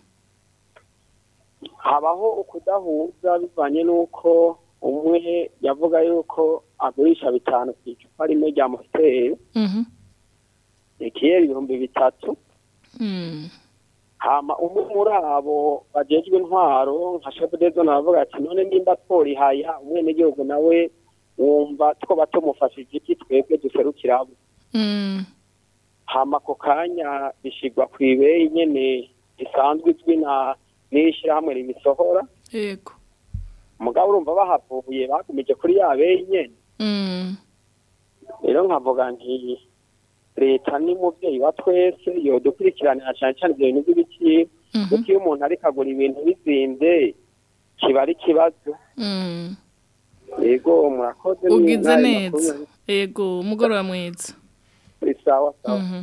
Speaker 6: habaho ukudahuza bivanye n'uko umwe yavuga yuko agurisha bitanu ku icupa rimwe rya moteri
Speaker 4: Mhm.
Speaker 6: ikiyeri ibihumbi bitatu
Speaker 4: Mm.
Speaker 6: hama umwe muri abo bajejwe intwaro nka shebudezo navuga ati none nimba tworihaya umwenegihugu nawe wumva twoba tumufashije iki twebwe duserukira abo
Speaker 4: Mm.
Speaker 6: hama ako kanya bishigwa ku ibeyi nyene isanzwe izwi na n'ishyirahamwe ribisohora
Speaker 4: Ego.
Speaker 6: mugabo urumva bahavuye bagumije kuri ya beyi nyene
Speaker 4: Mm.
Speaker 6: rero nkavuga nti leta ni muvyeyi wa twese yodukurikiranira cane cane ivyo bintu vy'ibiciro kuko iyo umuntu ariko agura ibintu bizimvye kiba ari ikibazo
Speaker 4: Mm.
Speaker 6: yego murakoze
Speaker 4: Ugize
Speaker 6: n'ayo
Speaker 4: neza.
Speaker 6: makuru.
Speaker 4: Ego, umugoroba mwiza.
Speaker 6: ni sawa sawa
Speaker 4: Mhm.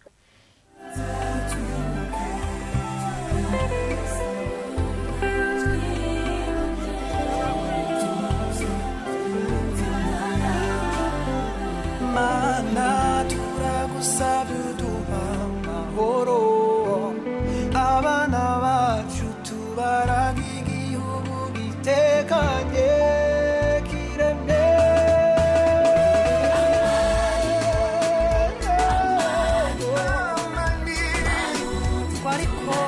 Speaker 15: mana turagusabye uduha amahoro abana bacu tubaraga igihugu gitekanye kiremye twariko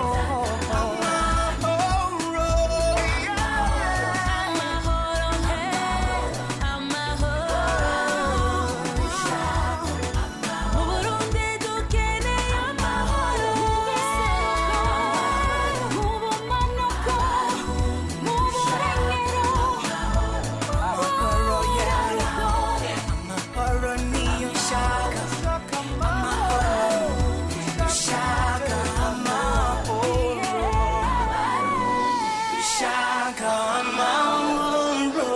Speaker 17: Mu Burundi dukeneye amahoro mu bumanuko mu burengero
Speaker 15: amahoro yayo amahoro niyo nshaka amahoro dushaka amahoro dushaka amahoro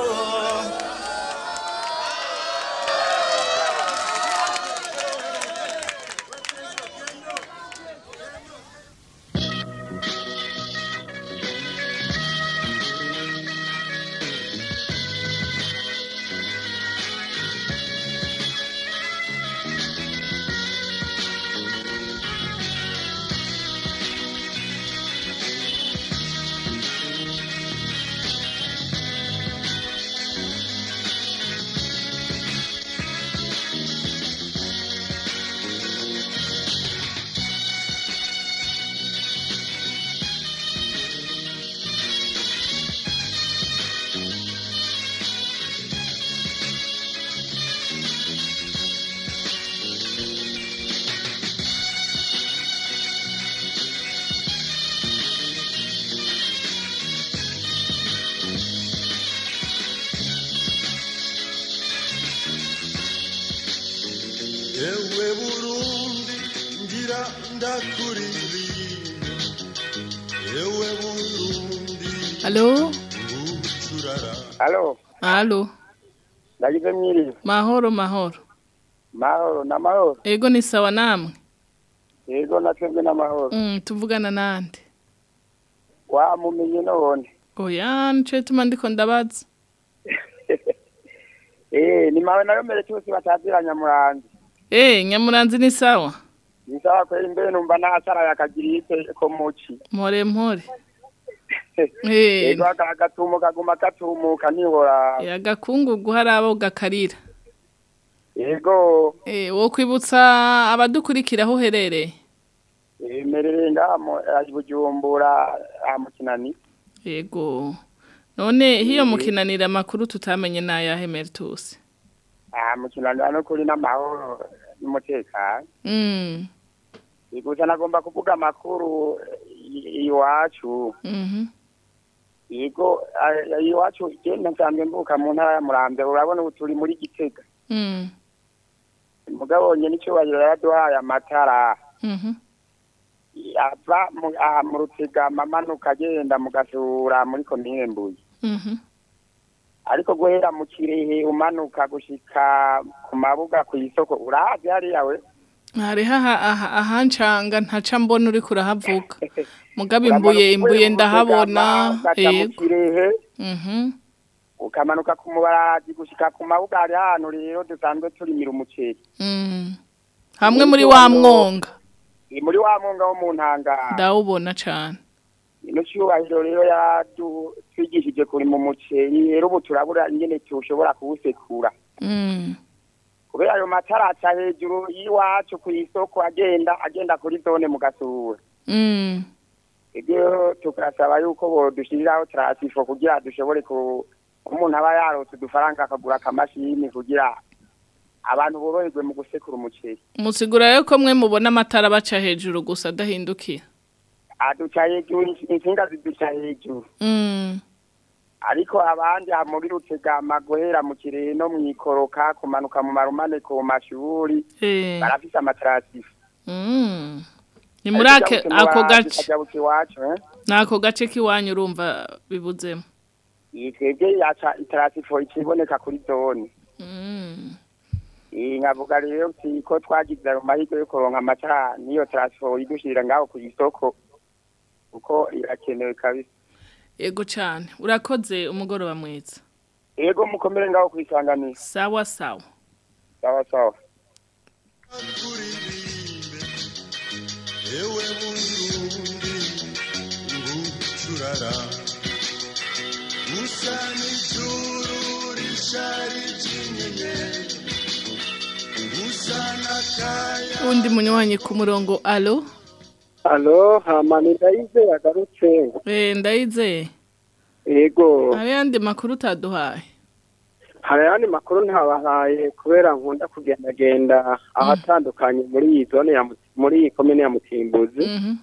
Speaker 21: ewe burundi ngira ndakuririmba ewe burundi
Speaker 4: Halo?
Speaker 21: turara
Speaker 6: halo
Speaker 4: Halo?
Speaker 6: ndagize mwiriwe
Speaker 4: Mahoro mahoro.
Speaker 6: mahoro n'amahoro
Speaker 4: Ego ni sawa namwe?
Speaker 6: yego natwebwe n'amahoro
Speaker 4: Mm, tuvugana nande?
Speaker 6: wamumenye none
Speaker 4: Oya, nico tuma ndiko ndabaza.
Speaker 6: eh ni mawe nayo mbere cyose batazira nyamuranzi
Speaker 4: Eh, nyamuranzi ni sawa?
Speaker 6: ni sawa kweli mbere numva nasara yakagirite ko muci
Speaker 4: Mpore mpore. Eh,
Speaker 6: yego agatumo kaguma katumuka nihora
Speaker 4: ya gakungugu hari abo gakarira.
Speaker 6: yego
Speaker 4: Eh, wo kwibutsa abadukurikira aho uherereye?
Speaker 6: eh, merere ngaha mu eh, bujumbura aha mu kinani
Speaker 4: Yego. None hiyo mukinanira makuru tutamenye nayahe Mertus.
Speaker 6: aha mu kinani hano kuri n'amahoro n'umutekano
Speaker 4: Mm.
Speaker 6: gusa nagomba kuvuga amakuru i- iwacu
Speaker 4: Mhm.
Speaker 6: yego a- iwacu je nsanzwe mvuka mu ntara ya muramvya urabona ubu turi muri gitega
Speaker 4: Mm.
Speaker 6: mugabo nye n'icyubahiro yaraduhaye amatara
Speaker 4: Mhm.
Speaker 6: ava mu- aha mu rutegama amanuka agenda mu gasura muri komine mbuye
Speaker 4: Mhm.
Speaker 6: ariko guhera mu kirehe umanuka gushika ku mabuga ku isoko urahazi hariya we
Speaker 4: Hariho aha aha ahancanga ntaca mbona uri kurahavuga. Mugabe
Speaker 6: Uramanuka
Speaker 4: imbuye imbuye
Speaker 6: uvuye mu
Speaker 4: ndahabona.
Speaker 6: Rutegama, ugaca mu
Speaker 4: Yego.
Speaker 6: kirehe
Speaker 4: Mhm.
Speaker 6: ukamanuka ku mubarazi gushika ku mabuga hari ahantu rero dusanzwe turimira umuceri
Speaker 4: Mm. Hamwe muri wa mwonga.
Speaker 6: Ni muri wa mwonga wo mu ntangara
Speaker 4: Ndawubona cane.
Speaker 6: ino cyubahiro rero yatwigishije kurima umuceri rero ubu turabura ingene tushobora kuwusekura
Speaker 4: Mm.
Speaker 6: kubera ayo matara aca hejuru y'iwacu ku isoko agenda agenda kuri zone mu gasura
Speaker 4: Mm.
Speaker 6: ibyo tugasaba yuko bodushiriraho transifo kugira dushobore ku umuntu aba yarose udufaranga akagura akamashini kugira abantu boroherwe mu gusekura umuceri
Speaker 4: Musigura yuko mwe mubona amatara baca hejuru gusa adahindukira.
Speaker 6: aduca hejuru insinga ziduca hejuru
Speaker 4: Mm.
Speaker 6: ariko abandi aha muri rutegama guhera mu kirehe no mwikoroka kumanuka mu marumane ku mashuri
Speaker 4: Eh.
Speaker 6: barafise amatarasifu
Speaker 4: Mm. Ni muri ake- ako gace.
Speaker 6: kajabuka iwacu eh?
Speaker 4: Nako gace kiwanyu urumva bibuzemo.
Speaker 6: iyi twebwe yaca itarasifo ikiboneka kuri zone
Speaker 4: Mm.
Speaker 1: Eh, nkavuga rero nti ko twagize ayo mahirwe yo kuronka amata niyo transfer idushirira ngaho ku isoko kuko irakenewe kabisa
Speaker 4: Ego cyane. Urakoze umugoroba mwiza.
Speaker 1: ego mukomere ngaho kwisanganira
Speaker 4: Sawa sawa.
Speaker 1: sawa sawa
Speaker 21: ewe burundi ngucurara usa n'ijuru rishari ry'inyenyeri usa n'akaya
Speaker 4: Undi munywanyi ku murongo alo.
Speaker 6: alo hamani ndayize yagarutse
Speaker 4: Eh ndayize.
Speaker 6: yego
Speaker 4: Hari yandi makuru utaduhaye.
Speaker 6: hari ayandi makuru ntabahaye kubera nkunda kugendagenda ahatandukanye muri iyi zone ya Muti- muri iyi komine ya mutimbuzi
Speaker 4: Mhm.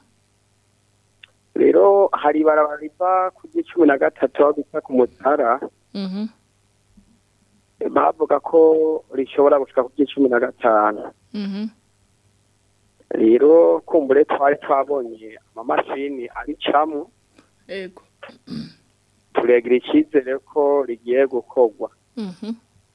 Speaker 6: rero hari ibarabara riva ku cumi na gatatu aho bita ku mutara
Speaker 4: Mhm.
Speaker 6: bavuga ko rishobora gushika ku cumi na gatanu
Speaker 4: Mhm.
Speaker 6: rero kumbure twari twabonye amamashini aricamo
Speaker 4: Ego.
Speaker 6: turegira icyizere ko rigiye gukorwa
Speaker 4: Mhm.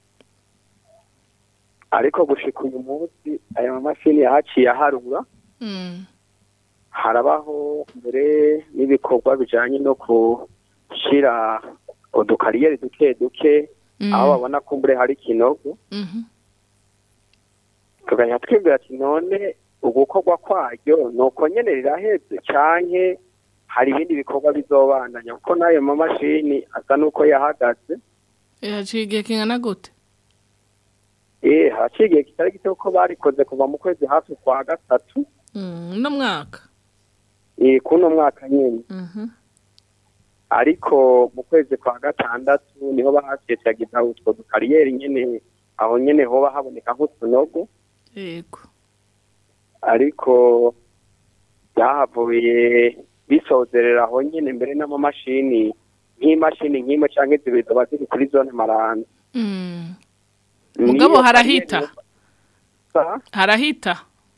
Speaker 6: ariko gushika uyu munsi aya mamashini yahaciye aharura
Speaker 4: Mm.
Speaker 6: harabaho mbere n'ibikorwa bijanye no gushyira udukariyeri duke duke
Speaker 4: Mm.
Speaker 6: aho babona kumbure hari ikinogo
Speaker 4: Mhm.
Speaker 6: tugahita twibwira ati none ugukorwa kwaryo ni uko nyene riraheze canke hari ibindi bikorwa bizobandanya kuko n'ayo mamashini asa n'uko yahagaze
Speaker 4: Yaciye igihe kingana gute?
Speaker 6: eh haciye igihe kitari gito ko barikoze kuva mu kwezi hafi kwa gatatu
Speaker 4: Mm, no mwaka.
Speaker 6: eh kuno mwaka nyene
Speaker 4: Mhm.
Speaker 6: ariko mu kwezi kwa gatandatu niho bahasetagiza utwo dukariyeri nyene aho nyene hoba haboneka nk'utunogo
Speaker 4: Ego.
Speaker 6: ariko byahavuye bisozerera aho nyene mbere n'amamashini nk'imashini nk'imwe canke zibiri zoba ziri kuri zone maranda
Speaker 4: Mm.
Speaker 6: Niyo
Speaker 4: Mugabo
Speaker 6: kariyeri
Speaker 4: harahita.
Speaker 6: Sa?
Speaker 4: Harahita.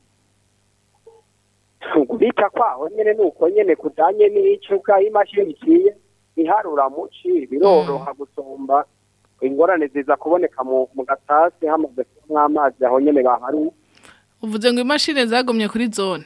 Speaker 6: kubita kwaho nyene nuko nyene kujanye n'ico bwa imashini iciye iharura muci biroroha gusumba ingorane ziza kuboneka mu mu gatasi hamaze kubamwo amazi aho nyene baharuye
Speaker 4: Uvuze ngo imashini zagumye kuri zone.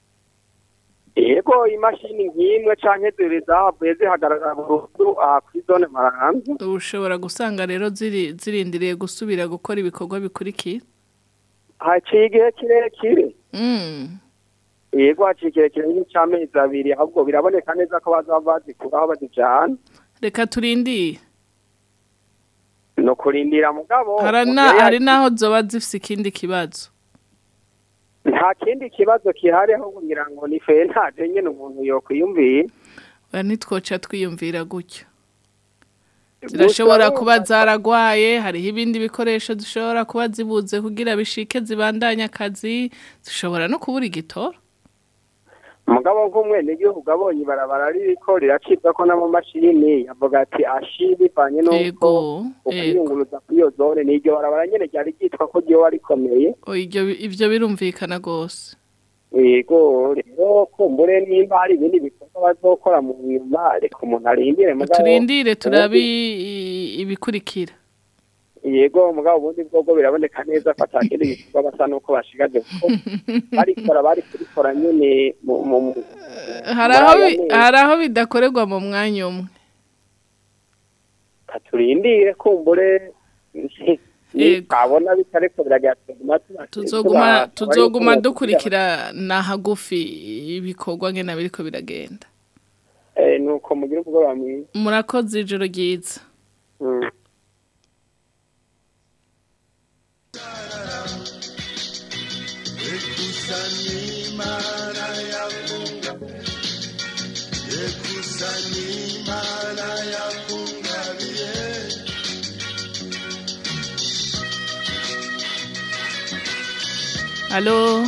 Speaker 6: yego imashini nk'imwe canke zibiri zahavuye zihagarara burundu aha kuri zone maranza
Speaker 4: Ushobora gusanga rero ziri zirindiriye gusubira gukora ibikorwa bikurikira.
Speaker 6: haciye igihe kirekire
Speaker 4: Mm.
Speaker 6: yego haciye kirekire nk'ic'amezi abiri ahubwo biraboneka neza ko bazaba bazikuraho bazijana
Speaker 4: Reka turindire.
Speaker 6: no kurindira mugabo
Speaker 4: Hari
Speaker 6: mu
Speaker 4: na
Speaker 6: gihe
Speaker 4: hari naho zoba zifise ikindi kibazo.
Speaker 6: nta kindi kibazo kihari aho kugira ngo ni fe ntaje nyene umuntu yokwiyumviye
Speaker 4: Ba nitwoca twiyumvira gutyo. Zirashobora kuba zaragwaye, hariho ibindi bikoresho zishobora kuba zibuze kugira bishike zibandanya akazi, zishobora no kubura igitoro.
Speaker 6: mugabo nk'umwenegihugu abonye ibarabara ririko riracibwa ko n'amamashini yavuga ati ashi bivanye n'uko
Speaker 4: Ego,
Speaker 6: ukwiyunguruza kuri iyo zone ni iryo barabara nyene ryari ryitwa ko ryoba rikomeye
Speaker 4: O ibyo ibyo birumvikana gose.
Speaker 6: yego rero kumbure nimba hari ibindi bikorwa bazokora mu nyuma reka umuntu arindire mugabo
Speaker 4: Turindire turabi i- ibikurikira.
Speaker 6: yego mugabo ubundi bwobwo biraboneka neza ko atakindi gikorwa basa n'uko bashigaje kuko barikora bari kubikora nyene mu mu mu-
Speaker 4: Hari
Speaker 6: muri
Speaker 4: aho
Speaker 6: aya
Speaker 4: bi-
Speaker 6: mezi.
Speaker 4: hari aho bidakorerwa mu mwanya umwe.
Speaker 6: turindire kumbure
Speaker 4: Yego.
Speaker 6: twabona bitariko biragatuma
Speaker 4: Tuzoguma tuzoguma dukurikira na hagufi ibikorwa ngena biriko biragenda.
Speaker 6: eh nuko mugira ubwoba mwiza
Speaker 4: Murakoze ijoro ryiza.
Speaker 6: Mm.
Speaker 21: ekusanimana yakunga ekusanimana yakungabiye
Speaker 4: Halo.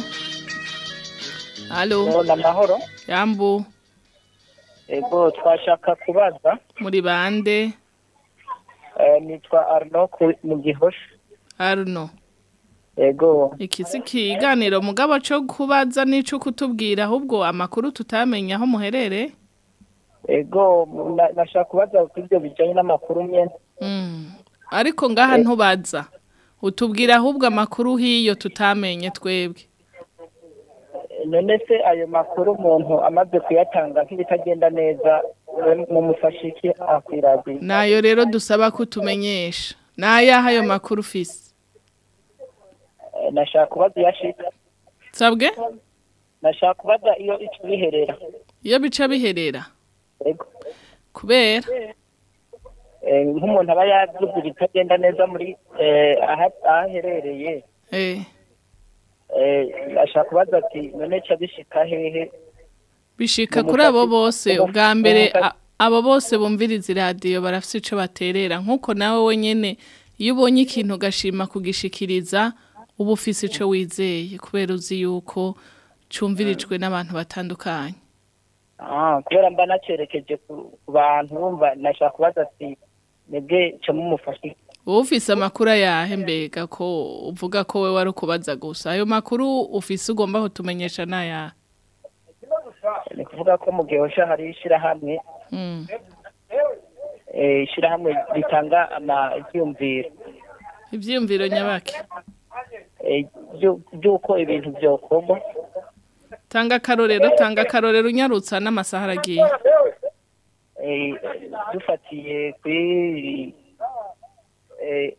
Speaker 4: Halo.
Speaker 22: amahoro
Speaker 4: Yambu
Speaker 22: ego twashaka kubaza
Speaker 4: muri bande
Speaker 22: eh, nitwa Arno ku- mu gihosha
Speaker 4: Arno.
Speaker 22: ego
Speaker 4: Iki si kiganiro mugabo cyo kubaza nico kutubwira ahubwo amakuru tutamenya aho muherere.
Speaker 22: ego na- nashaka kubaza kuri ibyo bijyanye n'amakuru nyene
Speaker 4: Mm. Ariko ngaha ntubaza. utubwira ahubwo amakuru hiyo tutamenye twebwe
Speaker 6: none se ayo makuru umuntu amaze kuyatanga nk'ibitagenda neza we mumufasha iki akwiragiye
Speaker 4: nayo rero dusaba ko utumenyesha nayaha ayo makuru ufise
Speaker 6: Eh, nashaka kubaza iyo ashika
Speaker 4: sabwe
Speaker 6: nashaka kubaza iyo ico biherera
Speaker 4: iyo bica biherera
Speaker 6: Yego.
Speaker 4: kubera
Speaker 6: Eh, nk'umuntu aba yavuze ibitagenda neza muri eh, aha- ahaherereye
Speaker 4: eh
Speaker 6: eh, nashaka kubaza ati none ca bishika hehe
Speaker 4: bishika
Speaker 6: Mu
Speaker 4: kuri abo
Speaker 6: mufati-
Speaker 4: bose
Speaker 6: mu-
Speaker 4: ubwa
Speaker 6: mu
Speaker 4: mbere
Speaker 6: mufati-
Speaker 4: a- abo bose bumviriza iradiyo barafite ico baterera nk'uko nawe wenyene iyo ubonye ikintu ugashima kugishikiriza uba ufise ico wizeye kubera uzi yuko cumvirijwe n'abantu batandukanye
Speaker 6: Ah, kubera mba nacerekeje ku ku bantu bumva nashaka kubaza ati nibwe ca mumufasha iki
Speaker 4: wowe ufise amakuru ayahe mbega ko uvuga ko we wari ukubaza gusa ayo makuru ufise ugomba kutumenyesha n'ayahe
Speaker 6: ni kuvuga ko mu gihosha hari ishirahamwe
Speaker 4: Mm.
Speaker 6: eh, ishirahamwe ritanga ama ivyumviro
Speaker 4: ivyiyumviro nyabaki
Speaker 6: eh, vyu- vy'uko ibintu vyokorwa
Speaker 4: tanga akarorero tanga akarorero unyarutsa n'amasaha aragiye
Speaker 6: eh, dufatiye kuri eh,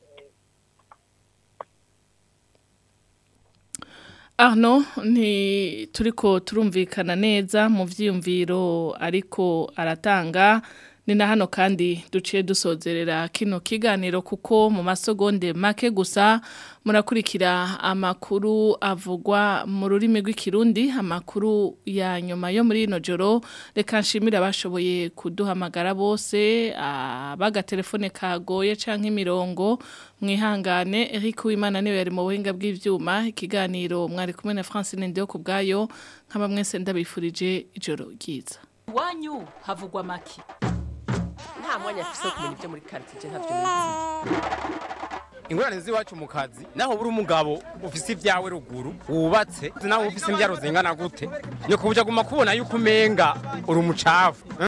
Speaker 4: Arno nti turiko turumvikana neza mu vyiyumviro ariko aratanga ni na hano kandi duciye dusozerera kino kiganiro kuko mu masogonde make gusa murakurikira amakuru avugwa mu rurimi rw'ikirundi amakuru ya nyuma yo muri ino joro reka nshimire abashoboye kuduhamagara bose abagatelefone kagoye canke imirongo mwihangane Eric Uwimana niwe yari mu buhinga bw'ivyuma ikiganiro mwari kumwe na Francine Ndio kubgayo nkaba mwese ndabifurije ijoro ryiza
Speaker 2: iwanyu havugwa make nta mwanya afise wo kumenya ibyo muri karitsiye ntabyo nizi
Speaker 3: ingorane z'iwacu mu kazi naho buri umugabo ufise ibyawe ruguru wubatse nawe ufise imbyaro zingana gute nyoko buja guma kubona yuko umenga uri umucafu